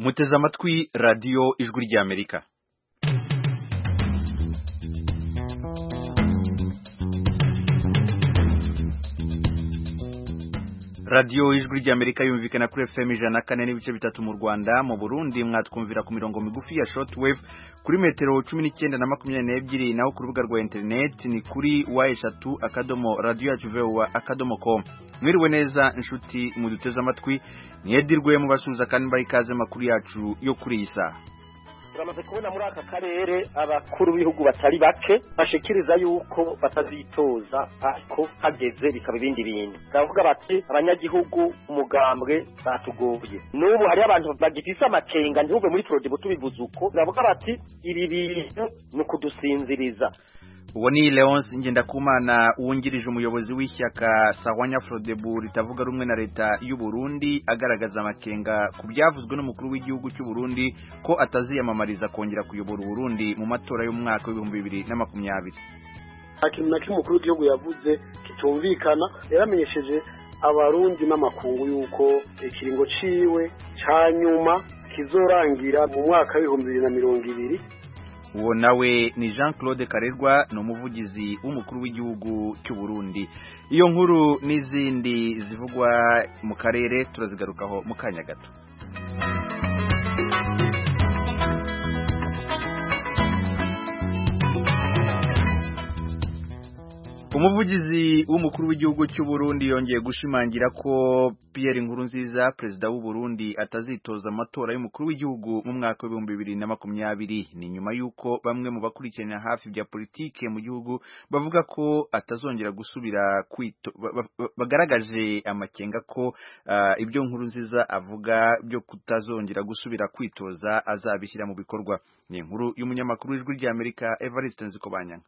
muteze amatwi radiyo ijwi ry'amerika radiyo ijwi ry'amerika yumvikana kuri fm ijana na kane n'ibice bitatu mu rwanda mu burundi mwatwumvira ku mirongo migufi ya shortwave kuri metero cumi n'icyenda na makumyabiri n'ebyiri naho ku rubuga rwa interineti ni kuri wa eshatu akadomo radiyo yacu vewa akadomo com mwiriwe neza inshuti muduteze amatwi mwedirwe mubasuhuza kandi mbaha ikaze amakuru yacu yo kuri iyi saha turamaze kubona muri aka karere abakuru b'ibihugu batari bake bashikiriza yuko batazitoza ariko hageze bikaba ibindi bintu baravuga bati abanyagihugu umugambwe batugoye n'ubu hariho abantu bagifise amakenga ntibuve muri porodibo tubivuze uko baravuga bati ibi bintu ni ukudusinziriza uwo ni leonce ngendakumana wungirije umuyobozi w'ishyaka sawanya frodebu ritavuga rumwe na leta y'u Burundi agaragaza amakenga ku byavuzwe n'umukuru w'igihugu cy'u Burundi ko ataziyamamariza kongera kuyobora Burundi mu matora y'umwaka w'ibihumbi bibiri na makumyabiri nta kintu na kimwe umukuru w'igihugu yavuze kitumvikana yaramenyesheje abarundi n'amakungu y'uko ikiringo ciwe ca nyuma kizorangira mu mwaka w'ibihumbi bibiri na mirongo ibiri uwo nawe ni jean claude karerwa ni umuvugizi w'umukuru w'igihugu cy'u Burundi iyo nkuru n'izindi zivugwa mu karere turazigarukaho mu kanya gato umuvugizi w'umukuru w'igihugu cy'u Burundi yongeye gushimangira ko Pierre Nkurunziza perezida w'u Burundi atazitoza amatora y'umukuru w'igihugu mu mwaka w'ibihumbi bibiri na makumyabiri ni nyuma y'uko bamwe mu bakurikirana hafi bya politike mu gihugu bavuga ko atazongera gusubira kwito bagaragaje amakenga ko uh, ibyo Nkurunziza avuga byo kutazongera gusubira kwitoza azabishyira mu bikorwa ni inkuru y'umunyamakuru w'ijwi ry'Amerika Evariste Nzikobanyanga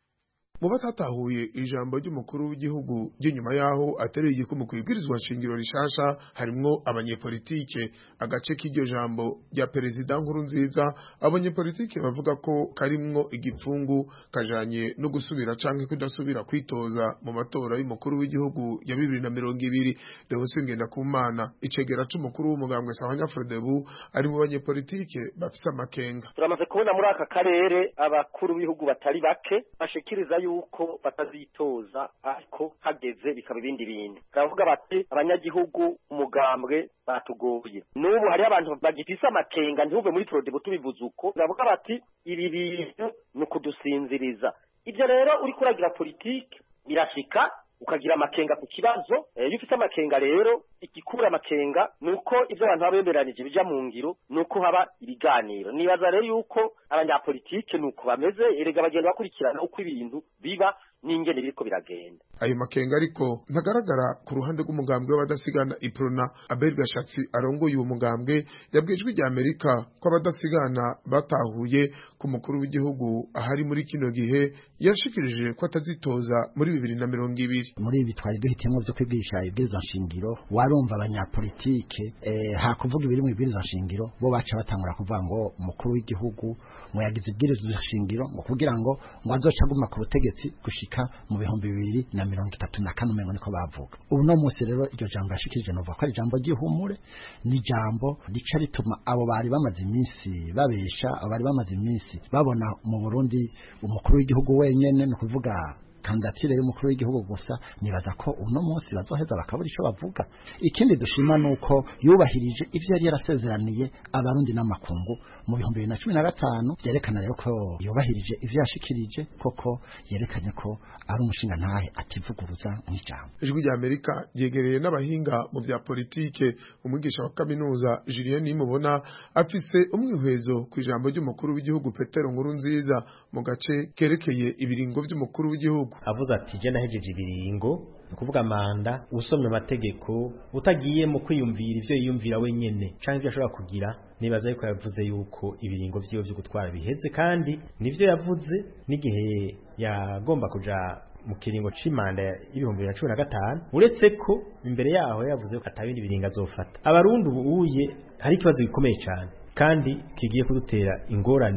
mu batatahuye ijambo ry'umukuru w'igihugu ry'inyuma yaho atereye igikumu ku ibwirizwa nshingiro rishasha harimwo abanyepolitike agace k'iryo jambo rya perezida nkuru nziza abanyepolitike bavuga ko karimwo igipfungu kajanye no gusubira canke kudasubira kwitoza mu matora y'umukuru w'igihugu ya bibiri na mirongo ibiri Leonce Ngendakumana icegera c'umukuru w'umugambwe Sahanya Frodebu ari mu banyepolitike bafise amakenga turamaze kubona muri aka karere abakuru b'ibihugu batari bake bashikiriza yuko batazitoza ariko hageze bikaba ibindi bintu baravuga bati abanyagihugu umugambwe batugoye n'ubu hariho abantu bagifise amakenga ntibuve muri porodibo tubivuze uko baravuga bati ibi bintu ni ukudusinziriza ibyo rero uriko uragira politike birashika ukagira amakenga ku kibazo iyo ufite amakenga rero igikura amakenga ni uko ibyo abantu baba bemeranije bija mu ngiro ni uko haba ibiganiro nibaza rero yuko abanyapolitike ni uko bameze erega bagenda bakurikirana uko ibintu biba n'ingene biriko biragenda ayo makenga ariko ntagaragara ku ruhande rw'umugambwe w'abadasigana iprona abel gashatsi arongoye uwo mugambwe yabwijwe rya amerika ko abadasigana batahuye ku mukuru w'igihugu ahari muri kino gihe yashikirije ko atazitoza muri bibiri na mirongo ibiri muri ibi twari duhitiyemo vyo kwibwirisha ibwirizwa nshingiro warumva abanyapolitike eh, hakuvuga ibiri mu ibwirizwa nshingiro bo baca batangura kuvuga ngo umukuru w'igihugu ngo yagize ibwirizwa nshingiro ngo kugira ngo ngo azoca aguma ku butegetsi gushika mu bihumbi bibiri na mirongo itatu na kane umengo niko bavuga ubu no munsi rero iryo jambo yashikirije novuga ko ari ijambo ry'ihumure ni ijambo rica rituma abo bari bamaze iminsi babesha abo bari bamaze iminsi babona mu Burundi umukuru w'igihugu wenyene ni ukuvuga kandidatire y'umukuru w'igihugu gusa nibaza ko uno munsi bazoheza bakabura ico bavuga ikindi dushima nuko yubahirije ivyo yari yarasezeraniye abarundi n'amakungu mu bihumbi bibiri na cumi na gatanu vyerekana rero ko yubahirije ivyo yashikirije koko yerekanye ko ari umushinga ntahe ativuguruza mw'ijambo ijwi rya amerika ryegereye n'abahinga mu vya politike umwigisha wa kaminuza julien nimubona afise umwihwezo ku ijambo ry'umukuru w'igihugu petero nkuru nziza mu gace kerekeye ibiringo vy'umukuru w'igihugu avuze ati je nahejeje ibiringo ukuvuga manda usomye amategeko utagiye mu kwiyumvira ivyo yiyumvira wenyene canke ivyo ashobora kugira nibaza yuko yavuze yuko ibiringo vyiwe vyo gutwara biheze kandi nivyo yavuze n'igihe yagomba kuja mu kiringo c'imanda y'ibihumbi bibiri na cumi na gatanu uretse ko imbere yaho yavuze ko atabindi biringo azofata abarundi ubu uye hari ikibazo gikomeye cane kandi kigiye kudutera ingorane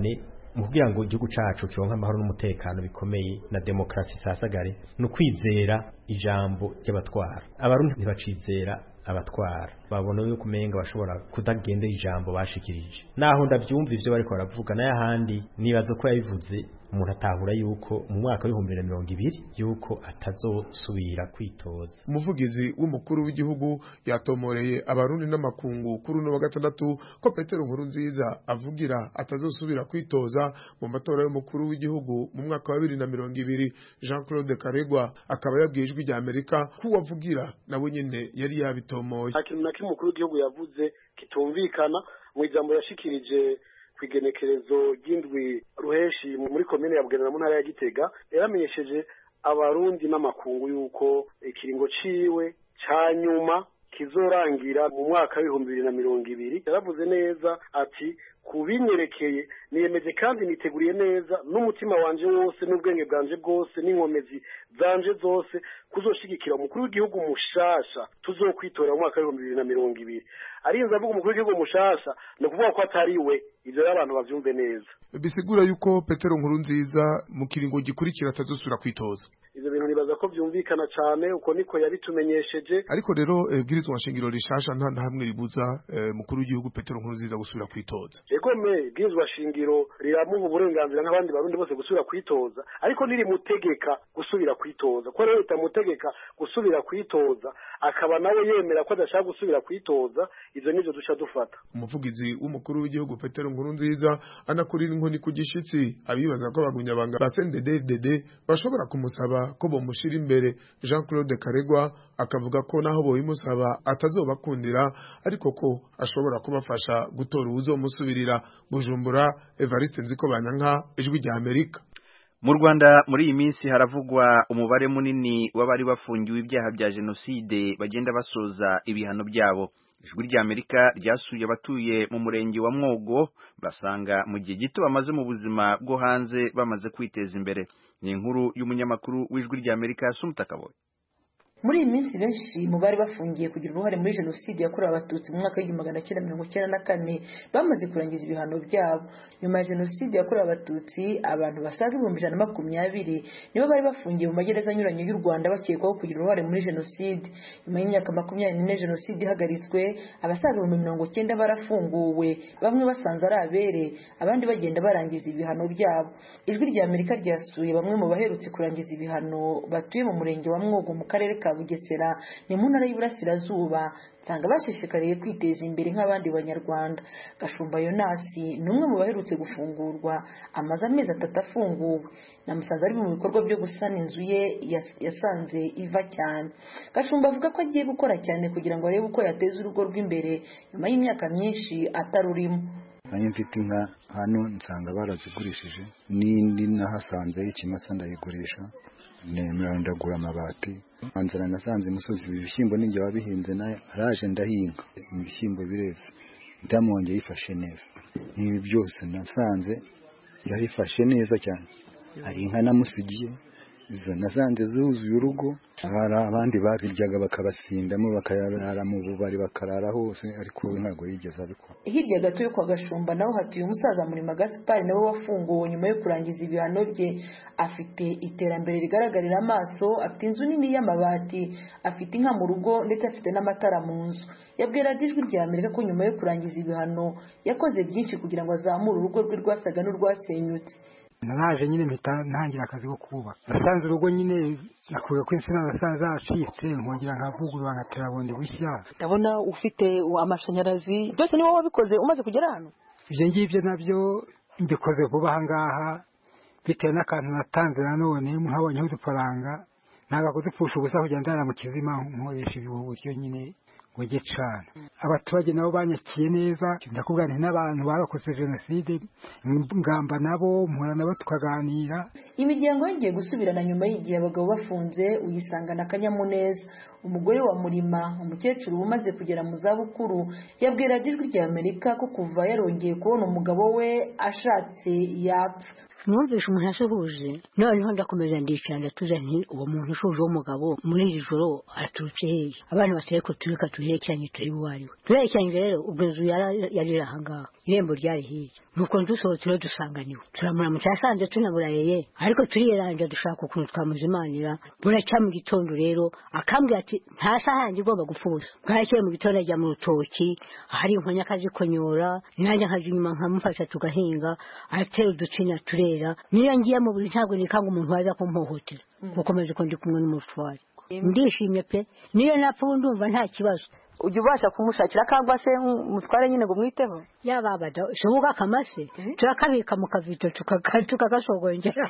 mu kugira ngo igihugu cacu kironke amahoro n'umutekano bikomeye na demokarasi sasagare ni ukwizera ijambo ry'abatwara abarundi ntibacizera abatwara babona yuko umenga bashobora kudagendera ijambo bashikirije naho ndavyumva ivyo bariko baravuga nayo ahandi nibaza ko yabivuze umuntu atahura yuko mu mwaka w'ibihumbi bibiri na mirongo ibiri yuko atazosubira kwitoza umuvugizi w'umukuru w'igihugu yatomoreye abarundi n'amakungu kuri uno wa gatandatu ko petero nkuru nziza avugira atazosubira kwitoza mu matora y'umukuru w'igihugu mu mwaka wa bibiri na mirongo ibiri jean claude karegwa akaba yabwiye ijwi rya amerika ko uwavugira nawe nyene yari yabitomoye nta kintu na kimwe umukuru w'igihugu yavuze kitumvikana mu ijambo yashikirije ku igenekerezo ry'indwi ruheshi muri komine ya bugendana mu ntara ya gitega yaramenyesheje abarundi n'amakungu y'uko ikiringo ciwe ca nyuma kizorangira mu mwaka w'ibihumbi bibiri na mirongo ibiri yaravuze neza ati kubinyerekeye niyemeje kandi niteguriye neza n'umutima wanje wose n'ubwenge bwanje bwose n'inkomezi zanje zose kuzoshigikira umukuru w'igihugu mushasha tuzokwitora mu mwaka w'ibihumbi bibiri na mirongo ibiri arinze avuga umukuru w'igihugu mushasha ni ukuvuga ko atari we ivyo rero abantu bavyumve neza bisigura yuko petero nkuru nziza mu kiringo gikurikira atazosubira kwitoza ivyo bintu nibaza ko vyumvikana cane uko niko yabitumenyesheje ariko rero bwirizwa nshingiro rishasha nta na hamwe ribuza mukuru w'igihugu petero nkuru nziza gusubira kwitoza egome bwirizwa shingiro riramuha uburenganzira nk'abandi barundi bose gusubira kwitoza ariko nirimutegeka gusubira kwitoza ko rero ritamutegeka gusubira kwitoza akaba nawe yemera ko adashaka gusubira kwitoza ivyo nivyo duca dufata umuvugizi w'umukuru w'igihugu petero nkuru nziza anakurira inkoni ku gishitsi abibaza ko abagunyabanga ba CNDD-FDD bashobora kumusaba ko bomushira imbere Jean Claude Karegwa akavuga ko naho boyimusaba atazobakundira ariko ko ashobora kubafasha gutora uwuzomusubirira Bujumbura Evariste Nzikobanyanka ijwi rya Amerika mu Rwanda muri iyi minsi haravugwa umubare munini w'abari bafungiwe ibyaha bya jenoside bagenda basoza ibihano byabo ijwi rya Amerika ryasuye abatuye mu murenge wa Mwogo basanga mu gihe gito bamaze mu buzima bwo hanze bamaze kwiteza imbere ni inkuru y'umunyamakuru w'ijwi rya Amerika Sumutakaboye muri iyi minsi benshi mu bari bafungiye kugira uruhare muri jenoside yakorewe abatutsi mu mwaka w'igihumbi magana cyenda mirongo icyenda na kane bamaze kurangiza ibihano byabo nyuma ya jenoside yakorewe abatutsi abantu basaga ibihumbi ijana na makumyabiri nibo bari bafungiye mu magereza anyuranye y'u rwanda bakekwaho kugira uruhare muri jenoside nyuma y'imyaka makumyabiri n'ine jenoside ihagaritswe abasaga ibihumbi mirongo cyenda barafunguwe bamwe basanze ari abere abandi bagenda barangiza ibihano byabo ijwi rya amerika ryasuye bamwe mu baherutse kurangiza ibihano batuye mu murenge wa mwogo mu karere ka bugesera ni mu ntara y'iburasirazuba nsanga bashishikariye kwiteza imbere nk'abandi banyarwanda gashumba yonasi ni umwe mu baherutse gufungurwa amaze amezi atatu afunguwe namusanze ari mu bikorwa byo gusana inzu ye yasanze iva cyane gashumba avuga ko agiye gukora cyane kugira ngo arebe uko yateza urugo rw'imbere nyuma y'imyaka myinshi atarurimo nanjye mfite inka hano nsanga barazigurishije n'indi nahasanze ikimasa ndayigurisha ndagura amabati nzana nasanze imusozi ibishyimbo n'ingihe wabihinze nayo araje ndahinga ibishyimbo bireze ndamwongeye yifashe neza ibi byose nasanze yabifashe neza cyane hari inka namusigiye izo nasanze zuzuye urugo hari abandi babiryaga bakabasindamo bakarara mu bubari bakarara hose ariko we ntabwo yigeze abikora hirya gato yo kwa gashumba naho hatuye umusaza murima gaspari nawe wafunguwe nyuma yo kurangiza ibihano bye afite iterambere rigaragarira amaso afite inzu nini y'amabati afite inka mu rugo ndetse afite n'amatara mu nzu yabwira ijwi rya amerika ko nyuma yo kurangiza ibihano yakoze byinshi kugira ngo azamure urugo rwe rwasaga n'urwasenyutse naraje nyine mpita ntangira akazi ko kubaka nasanze urugo nyine nakuye ko insina nasanze zacitse nkongera nkavugurura nkatera bundi bushya ndabona ufite amashanyarazi byose ni wowe wabikoze umaze kugera hano ibyo ngibyo nabyo mbikoze vuba aha ngaha bitewe n'akantu natanze nanone nkabonyeho udufaranga ntabwo kudupfusha ubusa kugenda ndara mu kizima nkoresha ubu buryo nyine ngo njye cana abaturage nabo banyakiye neza ndakubwira nti n'abantu barokoze jenoside ngamba nabo mpura nabo tukaganira imiryango yongeye gusubirana nyuma y'igihe abagabo bafunze uyisangana akanyamuneza umugore wa murima umukecuru umaze kugera mu zabukuru yabwira ijwi rya amerika ko kuva yarongeye kubona umugabo we ashatse yapfa numvise umuntu asuhuje noneho ndakomeza ndicara ndatuza nti uwo muntu ushuje w'umugabo muri iri joro aturutse hehe abana bateye ko tureka tuherekeranye turi uwo ari we tuherekeranye rero ubwo inzu yari iri ahangaha irembo ryari hirya nuko dusohotse rero dusanganiwe turamuramutse yasanze tunamurayeye ariko turiyeranja dushaka ukuntu twamuzimanira buracya mu gitondo rero akambwira ati nta saha yanjye igomba gupfuza bwarakeye mu gitondo ajya mu rutoki ahari inkonya akazikonyora nanjye nkaja inyuma nkamufasha tugahinga atera uducinya turera niyo ngiye mu buri ntabwo nikanga umuntu waza kumpohotera gukomeza uko ndi kumwe n'umutware ndishimye pe niyo napfa ubu ndumva nta kibazo ujya ubasha kumushakira akagwa se umutware nyine ngo umwiteho yababada shobuka akamase turakabika mu kavito tukagasogongera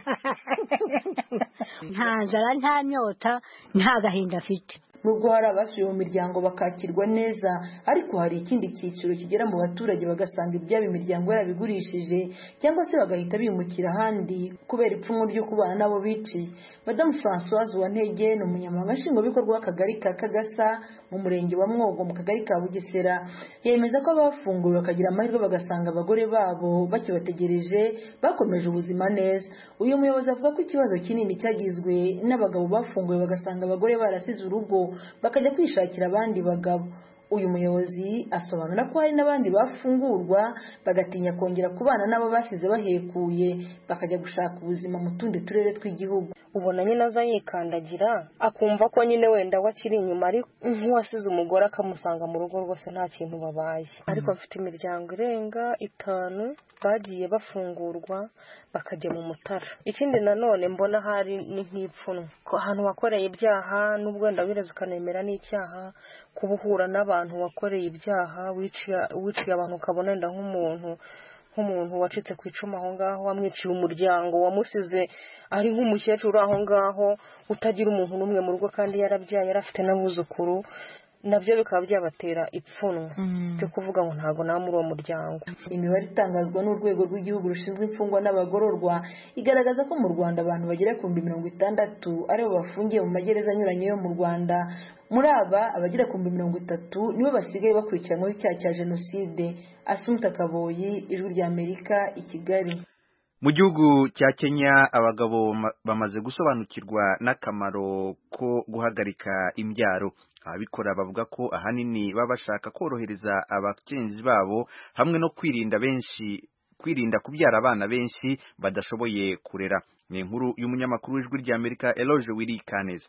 nta nzara nta nyota nta gahinda afite nubwo hari abasuye mu miryango bakakirwa neza ariko hari ikindi cyiciro kigera mu baturage bagasanga ibyabo imiryango yarabigurishije cyangwa se bagahita bimukira ahandi kubera ipfunwe ryo kubana nabo biciye madamu francoise wantege ni umunyamabanga nshingwabikorwa w'akagari ka kagasa mu murenge wa mwogo mu kagari ka bugesera yemeza ko abafunguwe bakagira amahirwe bagasanga abagore babo bakibategereje bakomeje ubuzima neza uyu muyobozi avuga ko ikibazo kinini cyagizwe n'abagabo bafunguwe bagasanga abagore barasize urugo bakajya kwishakira abandi bagabo uyu muyobozi asobanura ko hari n'abandi bafungurwa bagatinya kongera kubana n'abo basize bahekuye bakajya gushaka ubuzima mu tundi turere tw'igihugu ubona nyine aza yikandagira akumva ko nyine wenda we akiri inyuma ari nk'uwasize umugore akamusanga mu rugo rwose nta kintu babaye ariko bafite imiryango irenga itanu bagiye bafungurwa bakajya mu mutara ikindi nanone mbona hari ni nk'ipfunwe ko ahantu wakoreye ibyaha n'ubwo wenda wireze ukanemera n'icyaha kuba uhura n'abantu wakoreye ibyaha wiciye abantu ukabona wenda nk'umuntu nk'umuntu wacitse ku icumu aho ngaho wamwiciye umuryango wamusize ari nk'umukecuru aho ngaho utagira umuntu n'umwe mu rugo kandi yarabyaye yari afite n'abuzukuru nabyo bikaba byabatera ipfunwe byo kuvuga ngo ntabwo nta muri uwo muryango imibare itangazwa n'urwego rw'igihugu rushinzwe imfungwa n'abagororwa igaragaza ko mu rwanda abantu bagera ku bihumbi mirongo itandatu aribo bafungiye mu magereza anyuranye yo mu rwanda muri aba abagera ku bihumbi mirongo itatu nibo basigaye bakurikiranyweho icyaha cya jenoside asunta kaboyi ijwi ry'amerika i kigali mu gihugu cya kenya abagabo bamaze gusobanukirwa n'akamaro ko guhagarika imbyaro ababikora bavuga ko ahanini baba bashaka korohereza abagenzi babo hamwe no kwirinda benshi kwirinda kubyara abana benshi badashoboye kurera ni inkuru y'umunyamakuru w'ijwi ry'amerika eloge wiri kaneza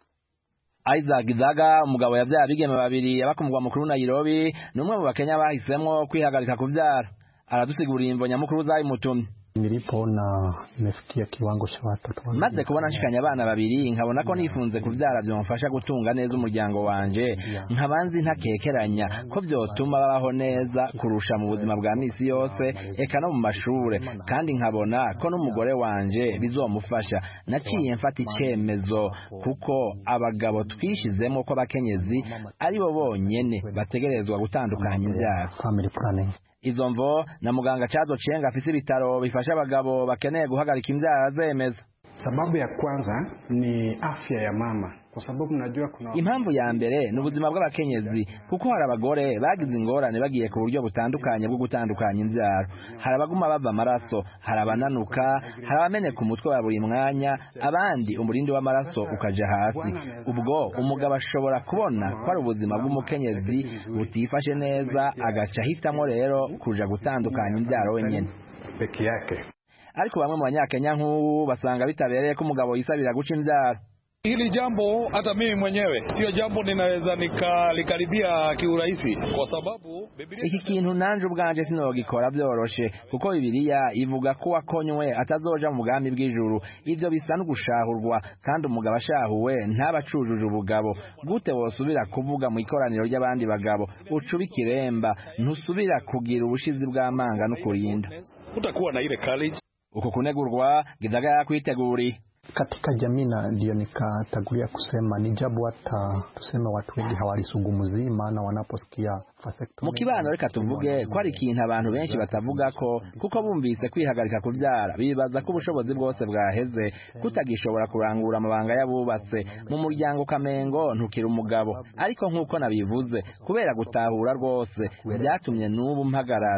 Isaac Zaga umugabo yabyaye abigeme babiri yaba ku mugwa mukuru Nairobi ni umwe mu bakenya bahisemo kwihagarika kubyara aradusigurira imvo nyamukuru zayimutumye nilipoona nimefikia kiwango cha watoto maze kubona nshikanye abana babiri nkabona ko nifunze kubyara byomfasha gutunga neza umuryango wanje nkabanzi ntakekeranya ko byotuma babaho neza kurusha mu buzima bwa misi yose eka no mu mashure kandi nkabona ko n'umugore wanje bizomufasha naciye mfata icyemezo kuko abagabo twishizemo ko abakenyezi ari bo bonyene bategerezwa gutandukanya imbyaro family planning izo mvo na muganga Chazo Chenga afise ibitaro bifasha abagabo bakeneye guhagarika imbyaro azemeza sababu ya kwanza ni afya ya mama kwa sababu najua kuna impamvu ya mbere ni ubuzima bw'abakenyezi kuko hari abagore bagize ingorane bagiye ku buryo butandukanye bwo gutandukanya imbyaro hari abaguma bava amaraso hari abananuka hari abameneka umutwe wa buri mwanya abandi umurindi w'amaraso ukaja hasi ubwo umugabo ashobora kubona ko ari ubuzima bw'umukenyezi butifashe neza agaca ahitamo rero kuja gutandukanya imbyaro wenyene peke yake ariko bamwe mu banyakenya nk'ubu basanga bitabereye ko umugabo yisabira guca imbyaro Hili jambo hata mimi mwenyewe sio jambo ninaweza nikalikaribia kiurahisi kwa sababu Biblia iki kintu nanje ubwanje sinogikora byoroshe kuko Bibiliya ivuga ko wakonywe atazoja mu bwami bw'ijuru ivyo bisa no gushahurwa kandi umugabo ashahuwe ntabacujuje ubugabo gute wosubira kuvuga mu ikoraniro ry'abandi bagabo ucuba ikiremba ntusubira kugira ubushizi bw'amanga no kurinda utakuwa na ile courage uko kunegurwa gizaga yakwiteguriye katika jamii na ndio nikatangulia kusema ni jabu hata tuseme watu wengi hawalisungumzii maana wanaposikia mu kibano reka tuvuge ko ari ikintu abantu benshi batavuga ko kuko bumvise kwihagarika kubyara bibaza ko ubushobozi bwose bwaheze kutagishobora kurangura amabanga y'abubatse mu muryango kamengo ntukira umugabo ariko nk'uko nabivuze kubera gutahura rwose byatumye n'ubu mpagarara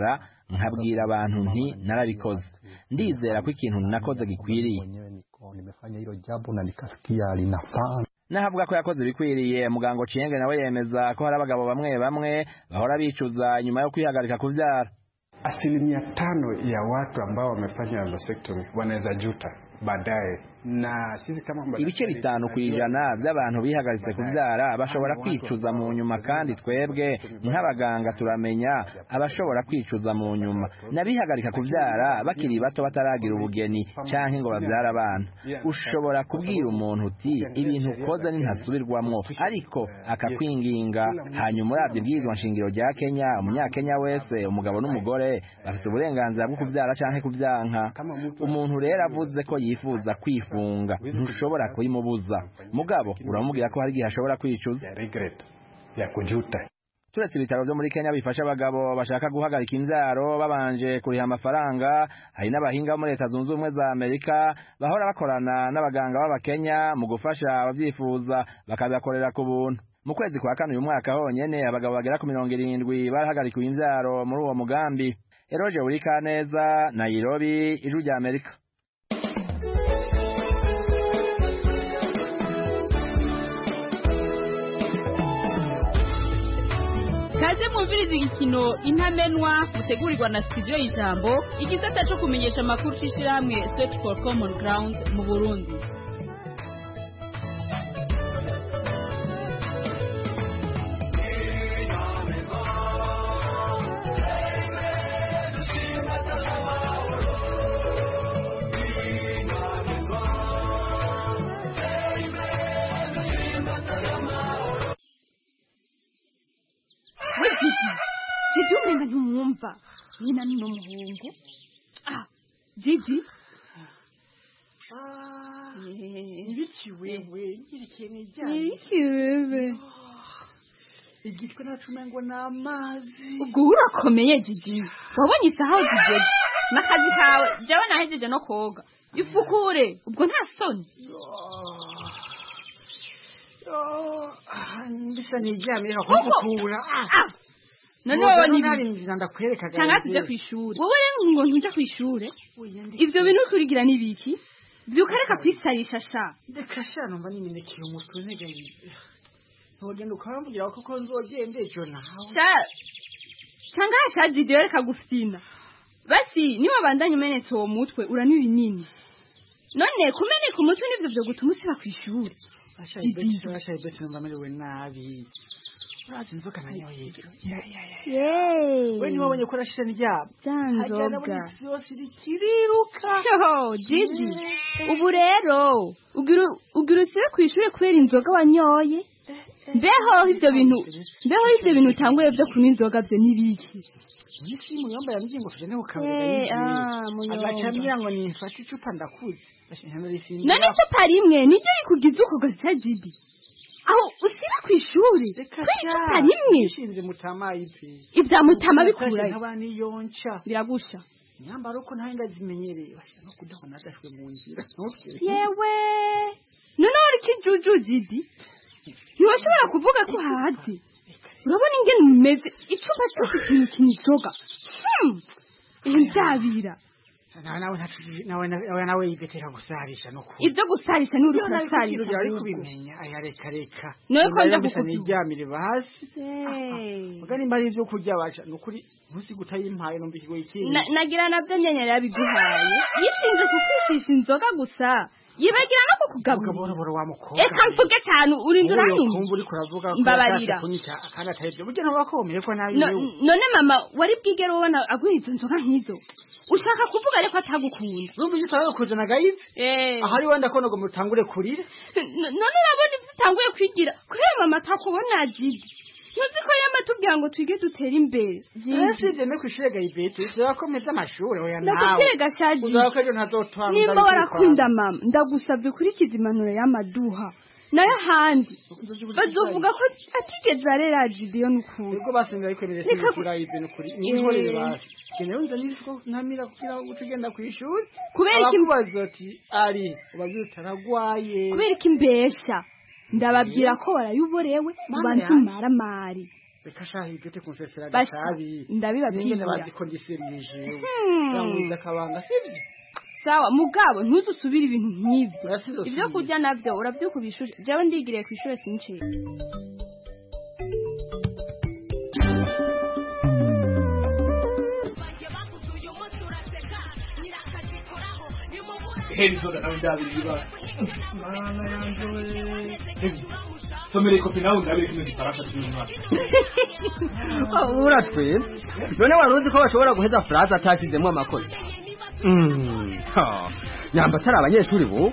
nkabwira abantu nti narabikoze ndizera ko ikintu nakoze gikwiriye nimefanya hilo jambo na nikasikia linafaa nahavuga ko yakoze ibikwiriye muganga Chienge nawe yemeza ko hari abagabo bamwe bamwe bahora bicuza nyuma yo kwihagarika kuvyara asilimia tano ya watu ambao wamefanya vasectomy wanaweza juta baadaye na sisi kama ibice bitanu ku ijana by'abantu bihagaritse kubyara bashobora kwicuza mu nyuma kandi twebwe nk'abaganga turamenya abashobora kwicuza mu nyuma n'abihagarika kubyara bakiri bato bataragira ubugeni cyangwa ngo babyare abana ushobora kubwira umuntu uti ibintu ukoze nintasubirwamwo ariko akakwinginga hanyuma urabye ibwirizwa nshingiro rya kenya umunyakenya wese umugabo n'umugore bafite uburenganzira bwo kubyara cyangwa kubyanka umuntu rero avuze ko yifuza kwifuza kwifunga ntushobora kuyimubuza mugabo uramubwira ko hari igihe ashobora kwicuza ya kujuta turetse ibitaro byo muri Kenya bifasha abagabo bashaka guhagarika imbyaro babanje kuriha amafaranga hari n'abahinga bo muri leta zunze ubumwe za Amerika bahora bakorana n'abaganga b'abakenya mu gufasha ababyifuza bakabibakorera ku buntu mu kwezi kwa kane uyu mwaka honyene abagabo bagera ku mirongo irindwi barahagarikiwe imbyaro muri uwo mugambi Eroje Urikaneza Nairobi ijwi rya Amerika kaze mwumviriza igikino intamenwa mutegurirwa na studio y'ijambo igisata cyo kumenyesha amakuru c'ishirahamwe search for common ground mu burundi we jidi jidi umenga ntumwumva nyina n'uno muhungu ah jidi ibiki wewe nkirikiye nibiki wewe igitwe nacu umengo ni amazi ubwo urakomeye jidi wabonye isaha aho zigeze n'akazi kawe jewe nahejeje no koga ifukure ubwo nta soni mbisa niryamye bakugukura none wowe ni ntarinjira ndakwereka cyangwa tujya ku ishuri wowe rero ngo ntujya ku ishuri ivyo bintu kurigira ni biki vyuka reka kwisarisha sha reka sha numva nimenekeye umutwe ntegaye ntugenda ukambwira koko nzogende ejo nawe sha cyangwa hashaje ivyo reka gufina basi niba bandanye umenetse uwo mutwe uranywa ibinini none kumeneka umutwe nivyo vyo gutuma usiba ku ishuri bashaye beti numva merewe nabi urazi inzoka nanyoye we niwe wabonye ko urashira ndyama za nzoga isi yose irikiriruka Yo, Gigi ubu rero ugira ugira usibe ku ishuri kubera inzoga wanyoye mbeho ivyo bintu mbeho ivyo bintu utanguye vyo kunywa inzoga vyo nibiki nisi muyomba yambwiye ngo tujane ku Eh, kabari ah, Muyomba. agaca ambwira ngo nimfate icupa ndakuze none icupa rimwe niryo rikugize uko gaca Gigi aho usiba ku ishuri kubera icupa rimwe ishinze mutama ipe ivya mutama bikurayo nk'abana iyonca biragusha nyambara uko ntawe ndazimenyereye basha no kudahona adashwe mu nzira ntukire yewe none wari ikijuju Gigi ntiwashobora kuvuga ko hazi urabona ingene umeze icupa cyose ikintu kinzoga nzabira nawe nawe ntacu- nawe nawe nawe yigetera gusarisha no ku ivyo gusarisha ni uri Iyo nabikubwira kusarisha byari ahubwo. kubimenya aya reka reka Nawe ko nja bisa kukubyuka. niryamire basi Hey. muga nimba ari ibyo kurya basha ni ukuri ntusi gutayimpaye numva ikigo ikindi Na- nagira navyo nyenyeri yabiguhaye yishinje kukwishisha inzoga gusa yibagira no kukugaburira bora wa mukobwa eka mvuge cyane urinda Wowe uranyumva ukumva uriko uravuga ko Mbabarira. yashatse kunyica kandi atari byo burya ntubakomeye ko nabi No- wewe. none mama wari bwigere ubona aguha izo nzoga nk'izo ushaka kuvuga ariko atagukunda numva icyo utarawe kuzana gayive aha ari wenda ko ngo mutangure kurira N- none urabona ibyo utanguye kwigira kubera mama atakubona jidi ntuzi ko yama tubwira ngo twige dutere imbere ese ibyo no kwishuri gayibete bisaba ko meze amashuri oya nawe ndakubwire gashaji uzaba ko ejo ntazotwara nimba warakunda mama ndagusabye ukurikiza impanuro y'amaduha nayo ahandi bazovuga ko atigeze arera jidiyo n'ukuri ubwo basenga ariko rero Reka ku- kuri ibintu kuri n'inkorere basi keneye unza n'ifuko ntamira kugira ngo ugenda ku ishuri Kubera iki- abakubaza ati ari ubabwira utaragwaye kubera ko imbesha ndababwira ko warayoborewe Mana ubanza yanjye. umaramari reka shaha igete kunsesera Basha, gasabi ndabibabwira. Ningene bazi ko ndiserije Hmm. yamwiza akabanga sivyo sawa mugabo ntuzusubire ibintu nk'ivyo ibyo kurya navyo uravyukubishuje jewe ndigiriye kw'ishure sinciye heri zoga nawe ndabira ibibazo mana yanje we somera ikofi nawe ndabira kino gifaransa cy'uyu mwaka uratweza none wari uzi ko bashobora guheza furaza atashyizemo amakosa Mm, ha, nyamba atari abanyeshuri bo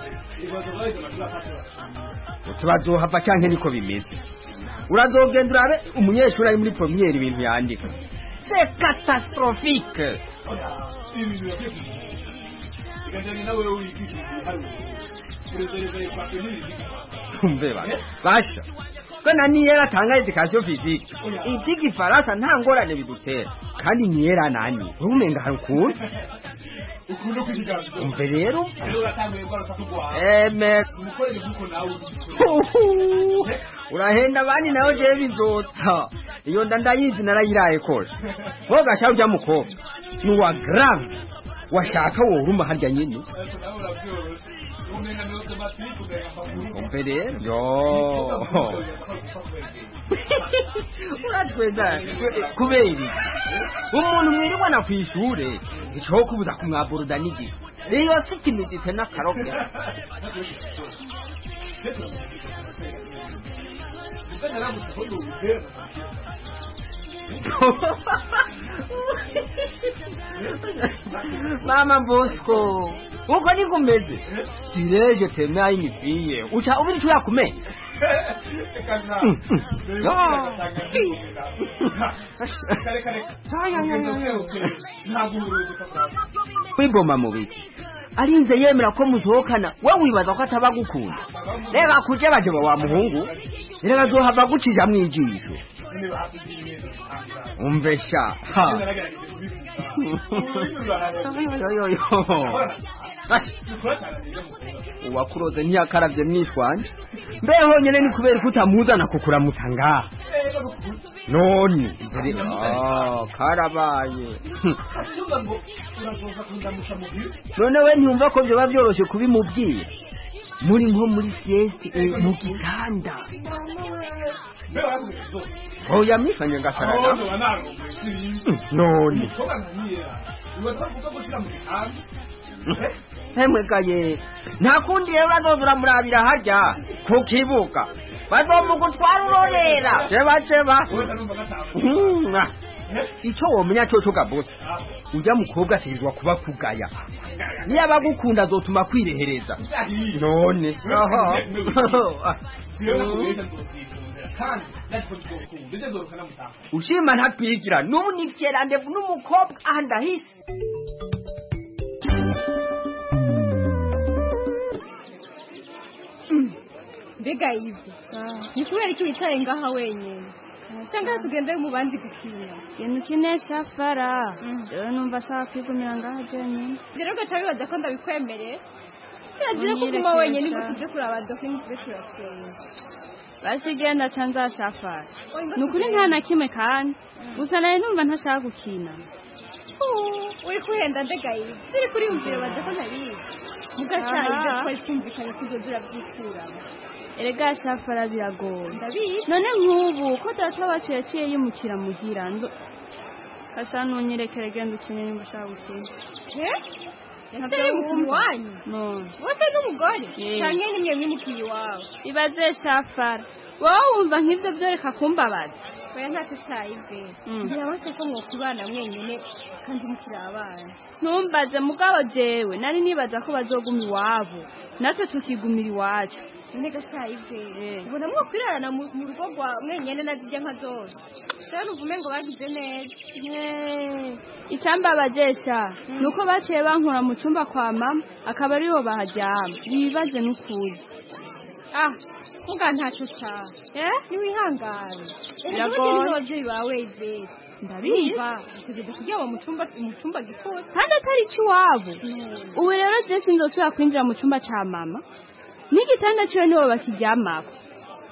tubazohava canke niko bimeze urazogenda urabe umunyeshuri ari muri pomiyeri ibintu yandika c'est catastrophique ibintu yagiye bigajyanye nawe wigisha ibiharuro urezereza ipapuro n'ibindi umve ba basha ko na niyera atanga education physique iby'igifaransa nta ngorane bidutera kandi niyera nani umenga hari ukuntu ukunda kwizigamira umve rero rero uratanguye gukora sa kurwara eme umukorere nk'uko nawe Huhu, urahenda abandi nawe jewe bizota iyo nda ndayizi narayiraye kose wowe gasha urya mukobwa ni uwa grave washaka woruma harya nyine umenga ni automatique ugaya amakuru umve rero yo uratweza kubera iki umuntu mwirirwana ku ishure icoho kubuza kumwaburuda n'igihe iyo si kimidite n'akaroke mama bosco uko niko umeze sireje teme ayinifiye uca ubiri ico yakumenya kwiboma mu biti arinze yemera ko musohokana we wibaza ko ataba gukunda reba kuje baje ba wa muhungu reka zohava gucija mwijisho umve sha ha yoyoyo uwakuroze ntiyakaravye mwishwanje mbe honyene ni kubera ko utamuzana kukuramutsa ngaha none mbere ah karabaye none we ntiyumva ko vyoba vyoroshe kubimubwira muri nko muri sieste eh, mu gitanda oya mwifanye ngasarana none hemwe gaye nta kundi rero bazoza uramurabira harya ku kibuga bazomugutwara urorera jeba jeba Hmm, ah. icyo womenya coco gabose ujya mukobwa ategerezwa kuba kugaya niyo abagukunda azotuma kwirehereza none aha ushima ntatwigira n'ubu nifye randevu n'umukobwa aha ndahise mbega ivi ni kubera iki wicaye ngaha wenyine cyangwa tugende mu bandi gukina ibintu ukinesha fara rero numva ashaka kwigumira ngaha jenyine rero ugaca wibaza ko ndabikwemereye biragira ko uguma wenyine ngo tujye kuraba dokingi tujye turasenga basi genda ca nzashafara ni ukuri nta na kimwe kandi gusa nari numva ntashaka gukina uri kuhenda mbega ivi turi kuriyumvira baza ko ntabizi mugashaje Aha. ibyo twari twumvikanye ko uzoza urabyikuramo erega shafara biragoye ndabizi none nk'ubu ko data wacu yaciye yimukira muhira ndo kasa nunyirekere genda ukine nimba ushaka gukina yaciye yimukira iwanyu none wose n'umugore Eh. canke nimwe mwimukiye iwawe ibaze shafara wowe wumva nk'ibyo byoreka kumbabaza oya ntacyo cyayive Mm. ngira bose ko mwokubana mwenyine kandi mukiri abana ntumbaze mugabo jewe nari nibaza ko bazoguma iwabo natwe tukigumira iwacu none gashayive ubona mwokwirarana mu mu rugo rwa mwenyine na zijya nka zose rero uvume ngo bagize neza icambabajesha ni uko baciye bankura mu cyumba kwa mama akaba ariho baharyama bibaze n'ukuri ah kuga ntacyo cya eh niwihangane Biragoye. n'ababyeyi bawe ivete ndabizi tugeze kuryama mu cyumba mu cyumba gikose kandi atari icy'iwabo ubu rero je sinzosubira kwinjira mu cyumba ca mama n'igitanda ciwe nibo bakiryamako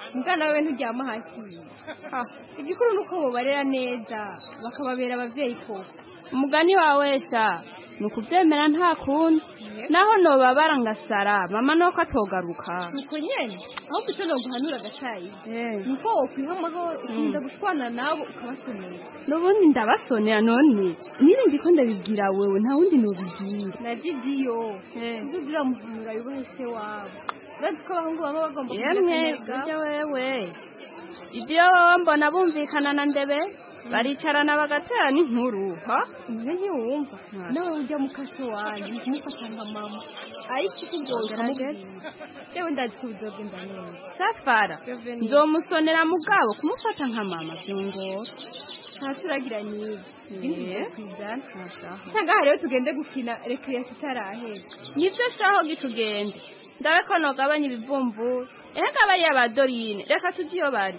mbwa nawe nturyama hasi Ah, igikuru ni uko bobarera neza bakababera abavyeyi koko umugani wawe sha ni ukubyemera nta kundi naho nobabara ngasara mama nuko atogaruka nuko nyene ahubwo icyo noguhanura gacayi nuko wokwiha amahoro ukirinda gushwana nabo ukabasomera n'ubundi ndabasonera none niba ndiko ndabibwira wewe nta wundi nobibwira na didiyo uzugira muhanura yubahe se wabo urazi ko abahungu baba bagomba yemwe burya wewe ibyo wowe mbona bumvikana na ndebe baricarana bagaterana inkuru ha umwe ntiwumva nawe ujya mu kaso wanyu kumufata nka mama ariko ikubwoye ukamubwira yewe ndazi ko bizogenda neza safara nzomusonera mugabo kumufata nka mama byongora ntacyo uragira niba ibindi kwizana cyangwa aha rero tugende gukina rekreasi itarahera nibyo shaho gitugende ndabe ko nogabanya ibivumvura ehe ngabariya ba dorine reka tujye iyo bari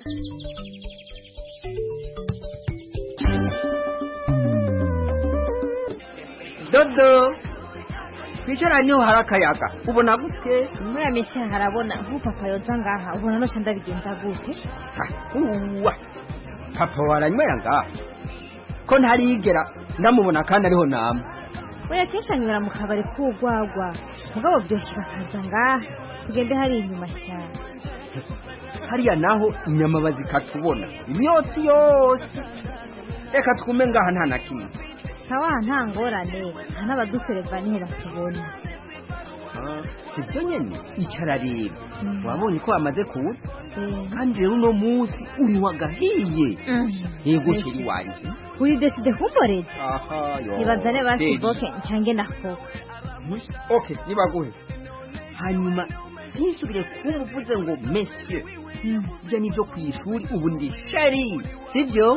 dodo twicara niho hari akayaga ubona gute muri ya minsi harabona nk'upapa yoza ngaha ubona noca ndabigenza gute uwa papa waranywera ngaha ko ntarigera ndamubona kandi ariho nama oya kenshi anywera mu kabari k'urwagwa mugabo byoshe bakaza ngaha tugende hari inyuma cyane hariya naho inyama bazikatubona imyotsi yose reka twume ngaha nta na kimwe sawa nta ngorane nta n'abadusereva nihe batubona sibyo nyene icara rero wabonye ko bamaze kuza kandi rero uno munsi uri wagahiye yego sheri wanjye uri deside kumboreza aha yo nibazane basi Sheri. boke ncange nafoka okay nibaguhe hanyuma ntisubire kumuvuze ngo monsieur ibyo ni byo ku ishuri ubu ndi sheri sibyo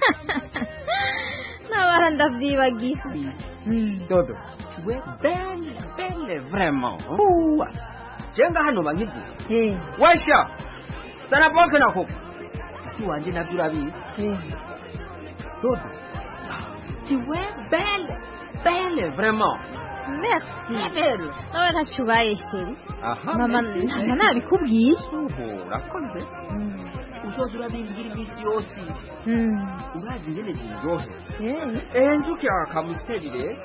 nabara ndavyibagira dodo we belle belle vraiment uwa jenga hano bankivuga washa sana boke na koko ati wanje nabyo urabizi dodo ti we belle belle vraiment merci belle nawe ntacyo ubaye sheri aha mama merci. ntabwo nabikubwiye Uhu, urakoze uzoza urabimbwira iminsi yose urazi ingene ziryohe eh nzuki akamusiteri rero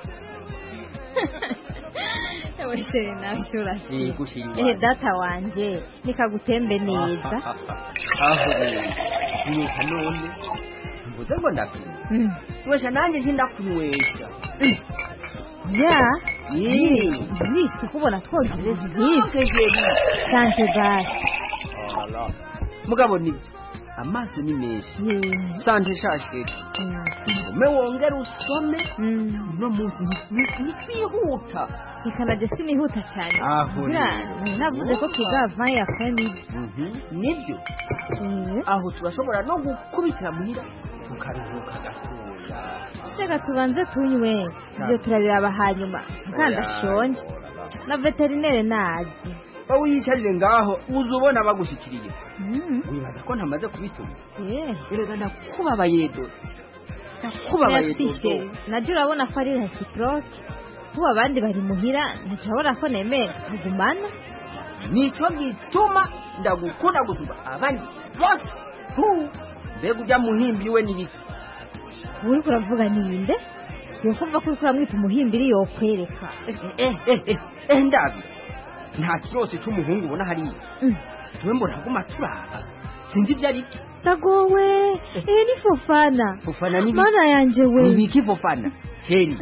ewe sheri nabyo urasiba yego sheri ehe wanjye data wanje nikagutembe neza aho nywesha none mvuze ngo ndakunywa Mm. nywesha nanjye nje ndakunywesha ya Yee. nisi kubona twogereza nk'ibyo sante basi mugabo nibyo amaso ni menshi sante shasheke ume wongere usome uno munsi nitwihuta ikanajya sinihuta cyane Aho buriya rero. navuze ko tuzava ya kane nibyo aho turashobora no gukubitira muhira tukaruhuka gatoya reka tubanze tunywe ibyo turabiraba hanyuma mukandashonje na veterinere nazi wowe uyicarire ngaho uza ubona bagushyikiriye wibaza ko ntamaze kubituma erega ndakubabaye dodo ndakubabaye merci dodo sheri najya urabona ko ari reciproke ubu abandi bari muhira ntiturabona ko nemeye kugumana nicyo gituma ndagukunda gusumba abandi bose Hu! mbega ujya muhimbi we n'ibiki uri kuravuga ninde yokumva ko uri kuramwita umuhimbiri yokwereka eh eh eh eh ndabi nta kirose cy'umuhungu ubona hariya tuwe mbona aguma turaba sinzi ibyo ari byo tagowe iyi ni fofana fofana ni mana yanjye we ibiki fofana sheri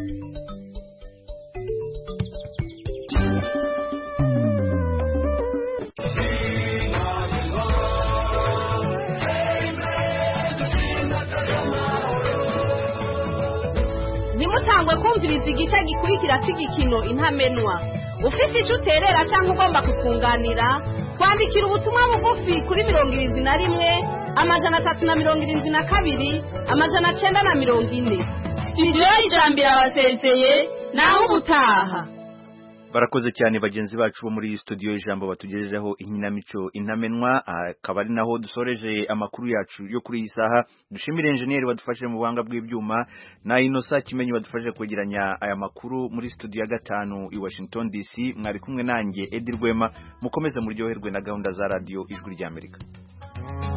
ntimutangwe kumviriza igice gikurikira cy'igikino intamenwa ufite icyo uterera cyangwa ugomba kukunganira twandikira ubutumwa bugufi kuri mirongo irindwi na rimwe amajana atatu na mirongo irindwi na kabiri amajana cyenda na mirongo ine sitidiyo y'ijambo irabasezeye nawe ubutaha barakoze cyane bagenzi bacu bo muri studio y'ijambo batugejejeho inkinamico intamenwa akaba ari naho dusoreje amakuru yacu yo kuri iyi saha dushimire enjeniyeri wadufashije mu buhanga bw'ibyuma na inosa kimenyi wadufashije kwegeranya aya makuru muri studio ya gatanu i washington dc mwari kumwe nanjye edi rwema mukomeze muryoherwe na gahunda za radiyo ijwi ry'amerika